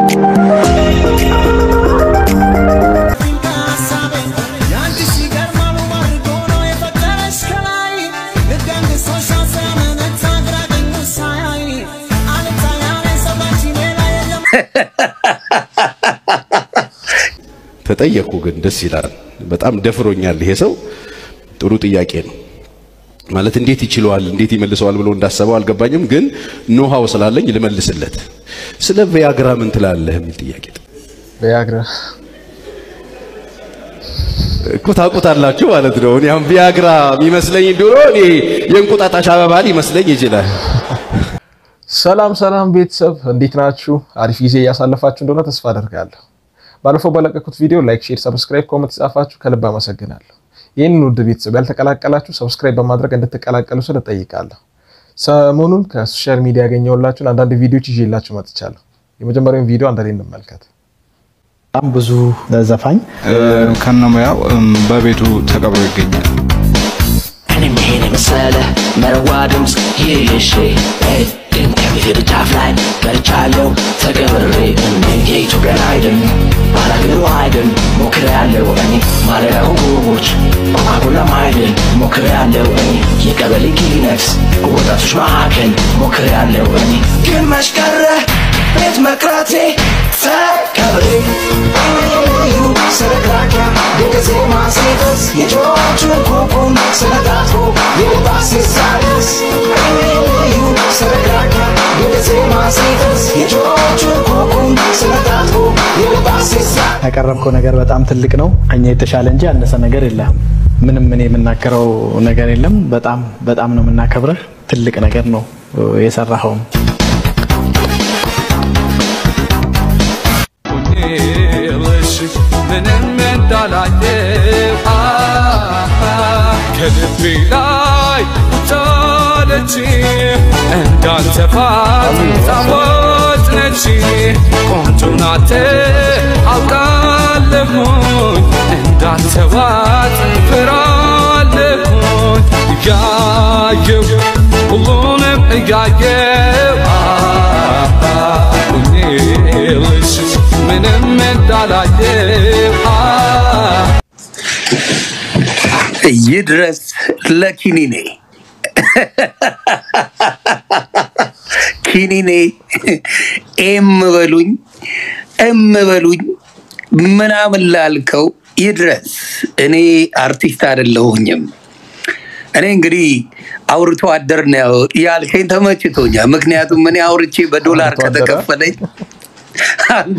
ተጠየቁ ግን ደስ ይላል። በጣም ደፍሮኛል ይሄ ሰው። ጥሩ ጥያቄ ነው ማለት እንዴት ይችለዋል እንዴት ይመልሰዋል ብሎ እንዳሰበው አልገባኝም፣ ግን ኖሃው ስላለኝ ልመልስለት። ስለ ቪያግራ ምን ትላለህ የሚል ጥያቄ ቪያግራ እኮ ታውቁታላችሁ ማለት ነው። እኔ አሁን ቪያግራ የሚመስለኝ ድሮ እኔ የእንቁጣጣሽ አበባ ሊመስለኝ ይችላል። ሰላም ሰላም ቤተሰብ እንዴት ናችሁ? አሪፍ ጊዜ እያሳለፋችሁ እንደሆነ ተስፋ አደርጋለሁ። ባለፈው በለቀኩት ቪዲዮ ላይክ፣ ሼር፣ ሰብስክራይብ፣ ኮመንት የጻፋችሁ ከልብ አመሰግናለሁ። ይህንን ውድ ቤተሰብ ያልተቀላቀላችሁ ሰብስክራይብ በማድረግ እንድትቀላቀሉ ስል እጠይቃለሁ። ሰሞኑን ከሶሻል ሚዲያ ያገኘሁላችሁን አንዳንድ ቪዲዮዎች ይዤላችሁ መጥቻለሁ። የመጀመሪያውን ቪዲዮ አንድ ላይ እንመልከት። በጣም ብዙ ዘፋኝ ከነሙያው በቤቱ ተቀብሮ ይገኛል። እኔም ይሄን የመሰለ መረዋ ድምፅ ይዤ ግን ከቤት ጫፍ ላይ ቀርቻለሁ ተገብሬ እኔ የኢትዮጵያን አይድን ባላገሩ አይድን ሞክሬያለሁ እኔ ማለዳ ውቦች ኮካኮላ አይድን ሞክሬያለሁ እኔ የቀበሌ ኪሊነክስ ወጣቶች ማዕከል ሞክሬያለሁ እኔ ግን መሽቀረ ቤት መቅረቴ ተቀብሬ ስለግራኪያ የጊዜ ማስኔቶስ የጆሮቹን ኮኩን ስለታትሮ የልባሴ ሳሪስ ስለግራኪያ የጊዜ ማስኔቶስ የጆሮቹን ኮኩን ስለታትሮ የልባሴ ሳሪስ ያቀረብከው ነገር በጣም ትልቅ ነው። ከኛ የተሻለ እንጂ ያነሰ ነገር የለም። ምንም እኔ የምናገረው ነገር የለም። በጣም በጣም ነው የምናከብረህ። ትልቅ ነገር ነው የሰራኸውም። ምንም እንዳላየው ከልቤ ላይ ቻለች እንዳንተ ጣፋጭ ነች ቆንጆ ናት አውቃለሁኝ እንዳንተ ዋጥ ፍራለሁኝ እያየው ሁሉንም እያየው ሁኔልሽ ምንም እንዳላየው ይድረስ ለኪኒኔ ኪኒኔ ኤም በሉኝ እም በሉኝ ምናምን ላልከው ይድረስ። እኔ አርቲስት አይደለሁኝም። እኔ እንግዲህ አውርቶ አደር ነው ያልከኝ ተመችቶኛል። ምክንያቱም እኔ አውርቼ በዶላር አውርቶ አደረ? ከተከፈለኝ አንተ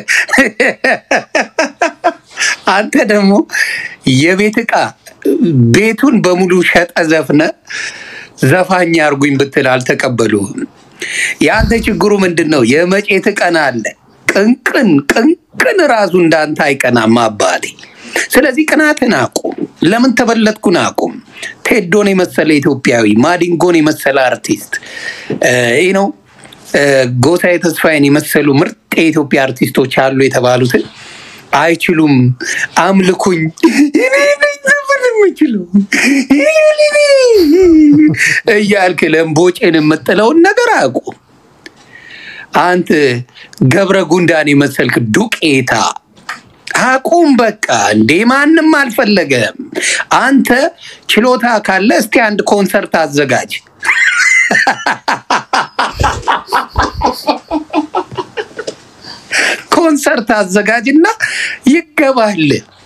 አንተ ደግሞ የቤት ዕቃ ቤቱን በሙሉ ሸጠ ዘፍነ ዘፋኝ አርጉኝ ብትል አልተቀበሉህም። የአንተ ችግሩ ምንድን ነው? የመጬት ቀና አለ። ቅንቅን ቅንቅን ራሱ እንዳንተ አይቀናም አባቴ። ስለዚህ ቅናትን አቁም። ለምን ተበለጥኩን አቁም። ቴዶን የመሰለ ኢትዮጵያዊ፣ ማዲንጎን የመሰለ አርቲስት ይህ ነው ጎሳዬ ተስፋዬን የመሰሉ ምርጥ የኢትዮጵያ አርቲስቶች አሉ የተባሉትን አይችሉም፣ አምልኩኝ እኔ ነኝ ዘፈን የምችለው እያልክ ለምቦጭን የምጥለውን ነገር አቁም። አንተ ገብረ ጉንዳን የመሰልክ ዱቄታ አቁም በቃ። እንዴ ማንም አልፈለገም። አንተ ችሎታ ካለ እስቲ አንድ ኮንሰርት አዘጋጅ። ኮንሰርት አዘጋጅና ይገባል።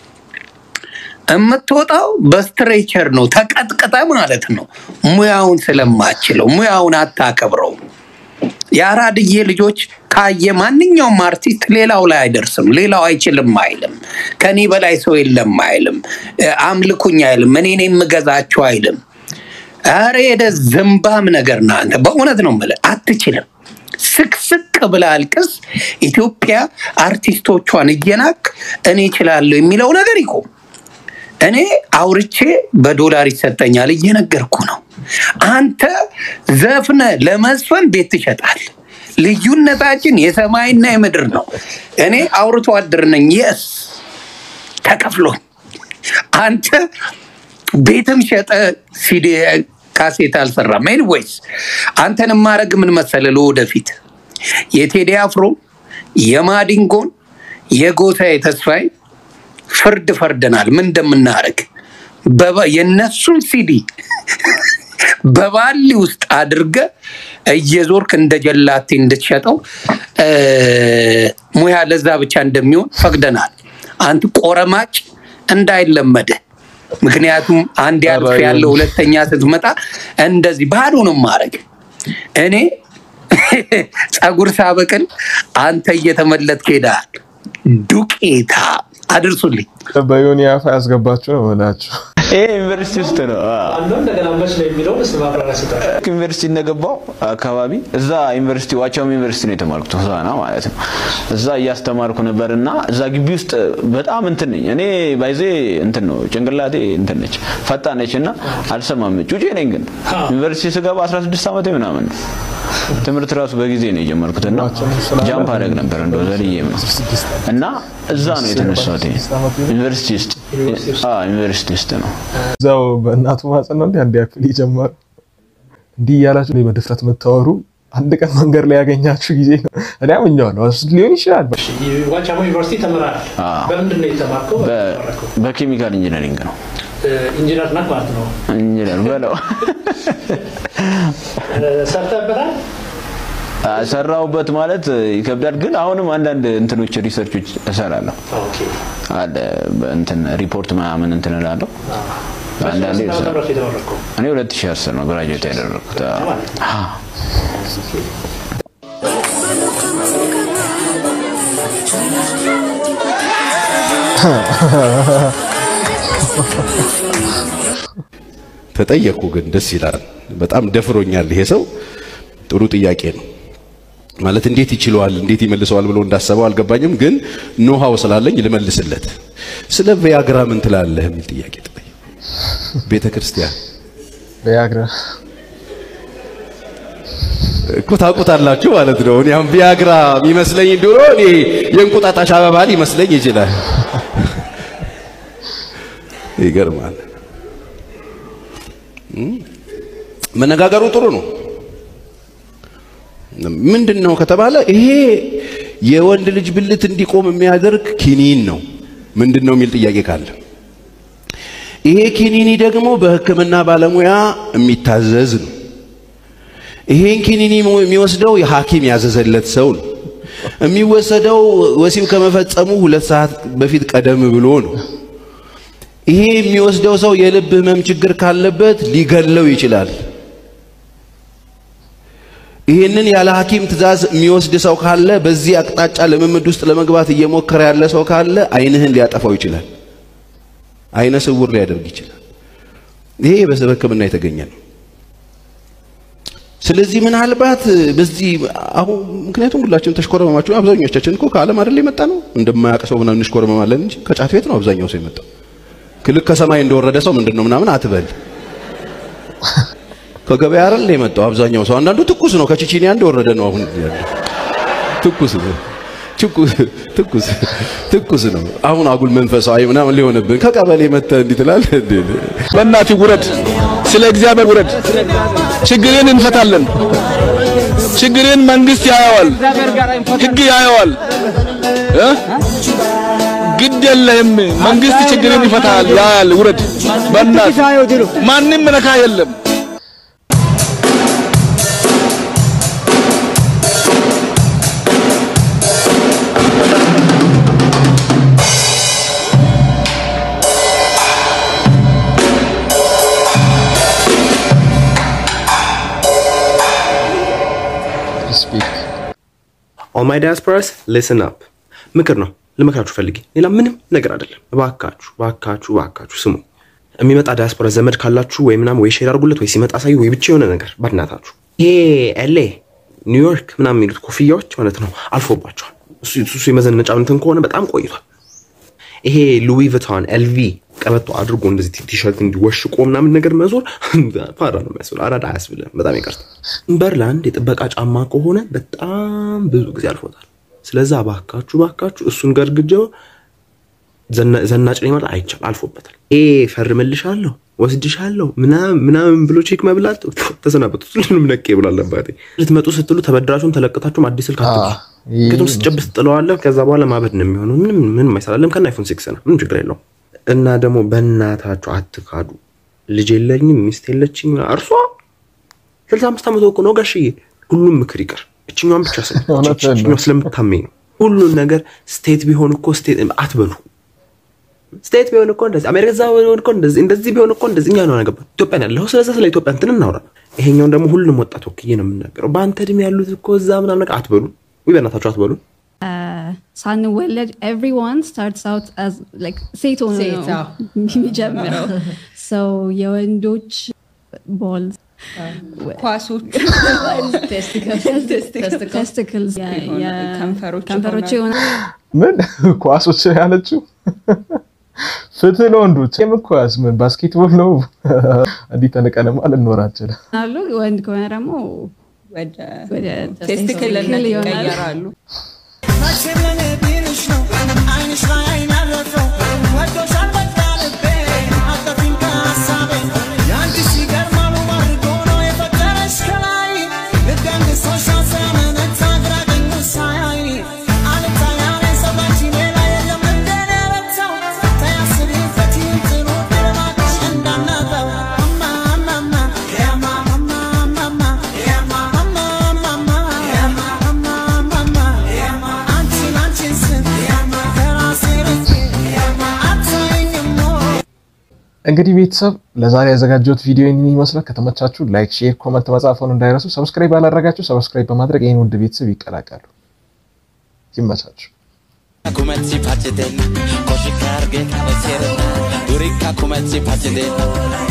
የምትወጣው በስትሬቸር ነው፣ ተቀጥቅጠ ማለት ነው። ሙያውን ስለማችለው ሙያውን አታከብረው። የአራድዬ ልጆች ካየ ማንኛውም አርቲስት ሌላው ላይ አይደርስም፣ ሌላው አይችልም አይልም፣ ከኔ በላይ ሰው የለም አይልም፣ አምልኩኝ አይልም፣ እኔ ነኝ የምገዛችሁ አይልም። ኧረ ሄደ ዝምባም ነገር ነህ አንተ። በእውነት ነው የምልህ አትችልም። ስቅስቅ ብለህ አልቅስ። ኢትዮጵያ አርቲስቶቿን እየናቅ እኔ እችላለሁ የሚለው ነገር ይቁም። እኔ አውርቼ በዶላር ይሰጠኛል እየነገርኩ ነው። አንተ ዘፍነ ለመዝፈን ቤት ትሸጣል። ልዩነታችን የሰማይና የምድር ነው። እኔ አውርቶ አደር ነኝ። የስ ተከፍሎኝ፣ አንተ ቤትም ሸጠ ሲዲ ካሴት አልሰራም። ኤኒዌይስ አንተን ማድረግ ምን መሰለህ፣ ለወደፊት የቴዲ አፍሮ የማዲንጎን የጎሳዬ ተስፋዬ ፍርድ ፈርደናል። ምን እንደምናደርግ በባ- የእነሱን ሲዲ በባሊ ውስጥ አድርገ እየዞርክ እንደ ጀላቴ እንድትሸጠው እ፣ ሙያ ለዛ ብቻ እንደሚሆን ፈቅደናል። አንተ ቆረማጭ እንዳይለመደ ምክንያቱም አንድ ያልፍ ያለ ሁለተኛ ስትመጣ እንደዚህ ባዶ ነው ማድረግ። እኔ ጸጉር ሳበቅል አንተ እየተመለጥክ ሄደሃል። ዱቄታ አድርሱልኝ። በዮኒ አፋ ያስገባችሁ ነው ሆናችሁ ይሄ ዩኒቨርሲቲ ውስጥ ነው። አዎ። እንደገና መች ነው የሚለው ስ ማብራሪያ ስጠ ዩኒቨርሲቲ እንደገባው አካባቢ እዛ ዩኒቨርሲቲ ዋቻም ዩኒቨርሲቲ ነው የተማርኩት ሆሳና ማለት ነው። እዛ እያስተማርኩ ነበር እና እዛ ግቢ ውስጥ በጣም እንትን ነኝ እኔ ባይዜ እንትን ነው ጭንቅላቴ እንትን ነች ፈጣን ነች እና አልሰማም ጩጬ ነኝ ግን ዩኒቨርሲቲ ስገባ 16 ዓመቴ ምናምን ነው። ትምህርት ራሱ በጊዜ ነው የጀመርኩት እና ጃምፕ አደረግ ነበር እንደው ዘልዬም ነው እና እዛ ነው የተነሳሁት ዩኒቨርሲቲ ውስጥ አዎ ዩኒቨርሲቲ ውስጥ ነው እዛው በእናቱ ማህፀን ነው እንዲ አንድ ያክል የጀመረው እንዲህ እያላችሁ እኔ በድፍረት የምታወሩ አንድ ቀን መንገድ ላይ ያገኛችሁ ጊዜ ነው። እኔ አምኜዋለሁ እሱ ሊሆን ይችላል። ዋቻሞ ዩኒቨርሲቲ ተምራል። አዎ። በምንድን ነው የተማርከው? በ- በኬሚካል ኢንጂነሪንግ ነው ኢንጂነር ነህ ማለት ነው። ኢንጂነር በለው ሰርተህበታል? ሰራሁበት ማለት ይከብዳል፣ ግን አሁንም አንዳንድ እንትኖች ሪሰርቾች እሰራለሁ ኦኬ። አለ እንትን ሪፖርት ምናምን እንትን እላለሁ። አንዳንዴ ስንት ዓመተ እሰራለሁ። ምህረት የተመረቀው? እኔ 2010 ነው ግራጁዌት ያደረኩት። አዎ። አዎ። ተጠየቁ ግን ደስ ይላል። በጣም ደፍሮኛል ይሄ ሰው። ጥሩ ጥያቄ ነው ማለት እንዴት ይችለዋል እንዴት ይመልሰዋል ብሎ እንዳሰበው አልገባኝም፣ ግን ኖሃው ስላለኝ ልመልስለት። ስለ ቪያግራ ምን ትላለህ የሚል ጥያቄ ተጠየቁ። ቤተ ክርስቲያን ቪያግራ እኮ ታውቁታላችሁ ማለት ነው። እኔ አሁን ቪያግራ የሚመስለኝ ድሮ እኔ የእንቁጣጣሽ አበባ ሊመስለኝ ይችላል። ይገርማል። እም፣ መነጋገሩ ጥሩ ነው። ምንድን ነው ከተባለ ይሄ የወንድ ልጅ ብልት እንዲቆም የሚያደርግ ኪኒን ነው። ምንድን ነው የሚል ጥያቄ ካለ ይሄ ኪኒኒ ደግሞ በሕክምና ባለሙያ የሚታዘዝ ነው። ይሄን ኪኒኒ የሚወስደው የሐኪም ያዘዘለት ሰው ነው። የሚወሰደው ወሲብ ከመፈጸሙ ሁለት ሰዓት በፊት ቀደም ብሎ ነው። ይሄ የሚወስደው ሰው የልብ ህመም ችግር ካለበት ሊገለው ይችላል። ይህንን ያለ ሐኪም ትእዛዝ የሚወስድ ሰው ካለ በዚህ አቅጣጫ ልምምድ ውስጥ ለመግባት እየሞከረ ያለ ሰው ካለ አይንህን ሊያጠፋው ይችላል። አይነ ስውር ሊያደርግ ይችላል። ይሄ በሕክምና የተገኘ ነው። ስለዚህ ምናልባት በዚህ አሁን ምክንያቱም ሁላችንም ተሽኮረመማችሁ። አብዛኞቻችን እኮ ከዓለም አይደል የመጣ ነው። እንደማያውቅ ሰው ምናምን እንሽኮረመማለን እንጂ ከጫት ቤት ነው አብዛኛው ሰው የመጣው። ክልክ ከሰማይ እንደወረደ ሰው ምንድን ነው ምናምን አትበል። ከገበያ አይደል የመጣው አብዛኛው ሰው። አንዳንዱ ትኩስ ነው ከቺቺኒያ እንደወረደ ነው አሁን ያለው። ትኩስ ነው ትኩስ ትኩስ ትኩስ ነው። አሁን አጉል መንፈሳዊ ምናምን ሊሆንብን ከቀበሌ መጥተህ እንዲህ ትላለህ እንዴ? በእናትህ ውረድ፣ ስለ እግዚአብሔር ውረድ። ችግርን እንፈታለን። ችግርን መንግስት ያየዋል፣ ህግ ያየዋል። እ? ግድ የለህም፣ መንግስት ችግርን ይፈታል፣ ያያል። ውረድ በእናትህ ማንም ነካ የለም። ሪስፔክት ኦል ማይ ዲያስፖራስ ሊስን አፕ ምክር ነው ልመክራችሁ ፈልጌ ሌላ ምንም ነገር አይደለም እባካችሁ እባካችሁ እባካችሁ ስሙ የሚመጣ ዲያስፖራ ዘመድ ካላችሁ ወይ ምናምን ወይ ሼር አድርጉለት ወይ ሲመጣ ሳዩ ወይ ብቻ የሆነ ነገር ባድናታችሁ ይሄ ኤሌ ኒውዮርክ ምናምን የሚሉት ኮፍያዎች ማለት ነው አልፎባቸዋል እሱ እሱ የመዘነጫ እንትን ከሆነ በጣም ቆይቷል ይሄ ሉዊ ቪቶን ኤልቪ ቀበቶ አድርጎ እንደዚህ ቲሸርት እንዲወሽቆ ምናምን ነገር መዞር ፋራ ነው የሚያስብለው። አራዳ አያስብልም። በጣም ይቅርታ። በርላንድ የጥበቃ ጫማ ከሆነ በጣም ብዙ ጊዜ አልፎታል። ስለዛ ባካችሁ ባካችሁ እሱን ገርግጀው ዘና- ዘናጭ ነኝ ማለት አይቻል አልፎበታል። ይሄ ፈርምልሻለሁ ወስድሻለሁ ምናምን ምናምን ብሎ ቼክ መብላት ተሰናበቱ። ሁሉንም ነቄ ብሏል አባቴ። ልትመጡ ስትሉ ተበድራችሁን ተለቅታችሁም አዲስ ስልክ አትግዙ። ይህ ምክንያቱም ስጨብስ ጥለዋለህ። ከዛ በኋላ ማበድ ነው የሚሆነው። ምንም ምንም አይሰራለም። ከና አይፎን ሲክስ ነው ምንም ችግር የለውም። እና ደግሞ በእናታችሁ አትካዱ። ልጅ የለኝም ሚስት የለችኝ እርሷ ስልሳ አምስት ዓመት እኮ ነው ጋሽዬ። ሁሉም ምክር ይቅር፣ እችኛዋን ብቻ ስለ እውነትህን ነው። እችኛዋ ስለምታመኝ ነው። ሁሉን ነገር ስቴት ቢሆን እኮ ስቴት አትበሉ። ስቴት ቢሆን እኮ እንደዚህ አሜሪካ እዛ ቢሆን እኮ እንደዚህ እንደዚህ ቢሆን እኮ እንደዚህ እኛ ነው ነገባ ኢትዮጵያ ነው ያለው። ስለዚህ ስለ ኢትዮጵያ እንትን እናውራ። ይሄኛውን ደግሞ ሁሉም ወጣት ወክዬ ነው የምናገረው። በአንተ እድሜ ያሉት እኮ እዛ ምናምን ነገር አትበሉ። ወይ በእናታችሁ አትበሉ። ሳንወለድ ኤቭሪዋን ስታርትስ አውት ላይክ ሴት ሆኖ ሴት፣ ነው አዎ። የሚጀምረው ሰው የወንዶች ቦል ኳሶች ቴስቲክልስ ከንፈሮች ከንፈሮች የሆነ ምን ኳሶች ነው ያለችው? ፍትህ ለወንዶች የምኳስ ምን ባስኬትቦል ነው? እንዲህ ተንቀንማ ልንኖር አንችልም። አሉ ወንድ ከሆነ ደግሞ ወደ ወደ ቴስቲክልነት ቴስቲክል ይሆናል። ይቀየራሉ። እንግዲህ ቤተሰብ ለዛሬ ያዘጋጀሁት ቪዲዮ ይህንን ይመስላል። ከተመቻችሁ ላይክ፣ ሼር፣ ኮመንት መጻፈውን እንዳይረሱ። ሰብስክራይብ ያላደረጋችሁ ሰብስክራይብ በማድረግ ይህን ውድ ቤተሰብ ይቀላቀሉ። ይመቻችሁ። kumatsi pacheten koshikar gen taveserna durika kumatsi pacheten